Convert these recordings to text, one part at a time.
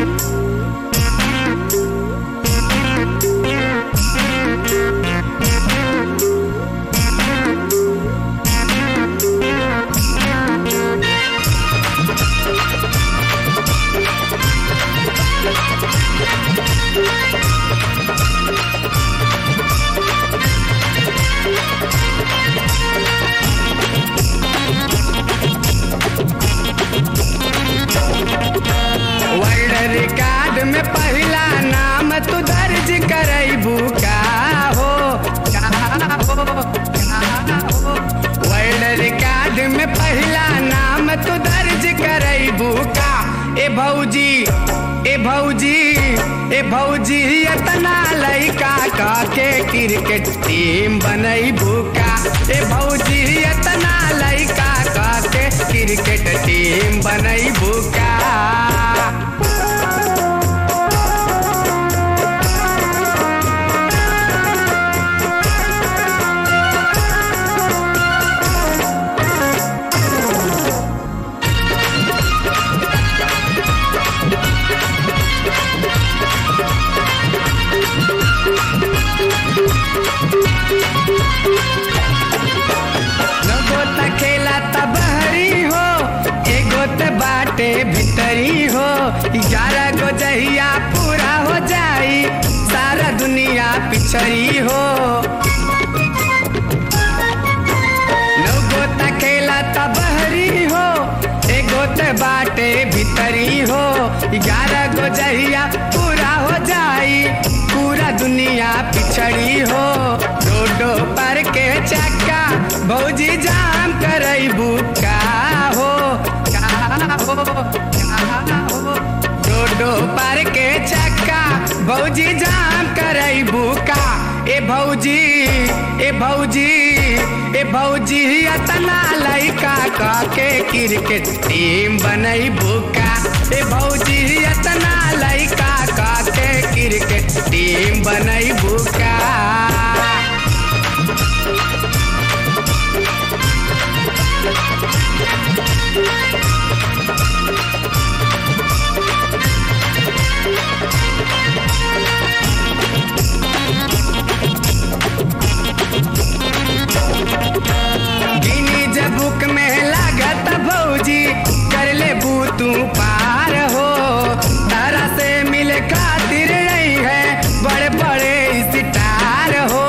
world record में पहला नाम तू दर्ज करैबू का हो का हो का हो वर्ल्ड रिकॉर्ड में पहला नाम तू दर्ज करैबू का ए भौजी ए भौजी ए भौजी इतना लइका का के क्रिकेट टीम बनैबू का ए भौजी इतना लइका का के क्रिकेट टीम बनैबू का एगो त खेला त बहरी हो एगो त बाटे भीतरी हो ग्यारह गो जहिया पूरा हो जाई सारा दुनिया पिछड़ी हो एगो त खेला त बहरी हो एगो त बाटे भीतरी हो ग्यारह गो जहिया पूरा हो जाई पूरा दुनिया पिछड़ी हो रोडो पर के चक्का भौजी जाम करैबू का हो का हो का हो रोडो पर के चक्का भौजी जाम करैबू का ए भौजी ए भौजी ए भौजी अतना लइका का के क्रिकेट टीम बनैबू का ए भौजी अतना लइका का के क्रिकेट टीम बनैबू का गिनी जब बुक में लागत भौजी कर ले तू पार हो तारा से मिले खातिर नहीं है बड़े बड़े स्टार हो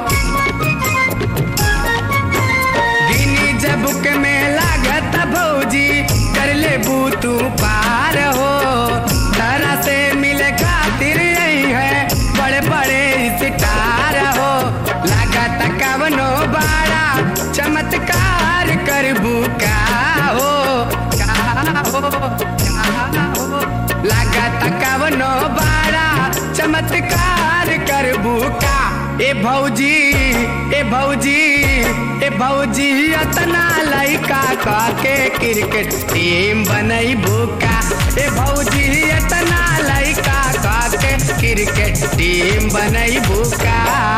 गिनी जब बुक में लागत भौजी कर ले तू पार हो तारा से मिले खातिर नहीं है बड़े बड़े स्टार हो लागत कवनो बाड़ा चमत्कार करबू का हो का हो का हो लागत कवनो बाड़ा चमत्कार करबू का ए भौजी ए भौजी ए भौजी अतना लइका का के क्रिकेट टीम बनैबू का ए भौजी अतना लइका का के क्रिकेट टीम बनैबू का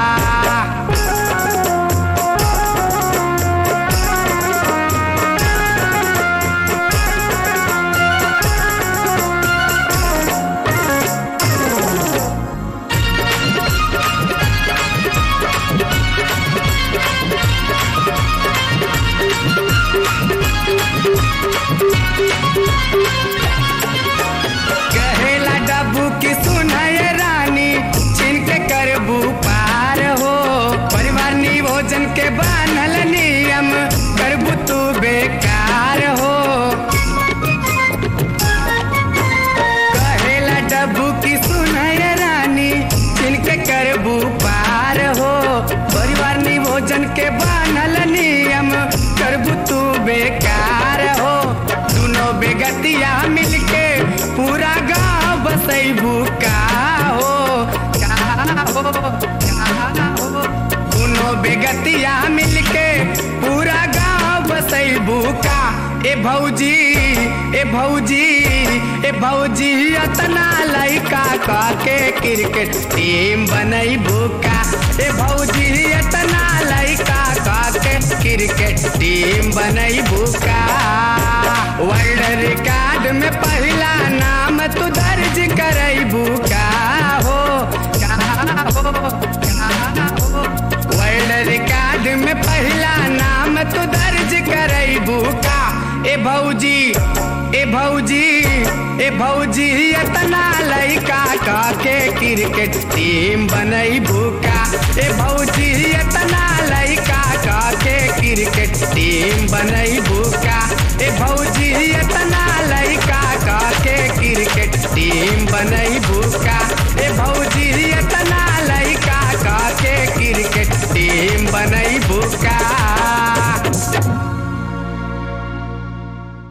कहेला डब्बू की सुनाए रानी छिन के करबू पार हो परिवार निभोजन के बानल नियम करबू तू बेकार हो कहेला डब्बू की सुनाए रानी छिन के करबू पार हो परिवार निभोजन के बानल नियम करबू तू बेकार हो दोनों बेगतिया मिलके पूरा गांव बसैबू का हो का हो का हो दोनों बेगतिया मिलके पूरा गांव बसैबू का ए भौजी ए भौजी ए भौजी अतना लइका का के क्रिकेट टीम बनैबू का ए भौजी अतना लइका का के क्रिकेट टीम बनैबू का वर्ल्ड रिकॉर्ड में पहला नाम तू दर्ज भौजी ए भौजी ए भौजी इतना लइका का के क्रिकेट टीम बनई भूका ए भौजी इतना लइका का के क्रिकेट टीम बनई भूका ए भौजी इतना लइका का के क्रिकेट टीम बनई भूका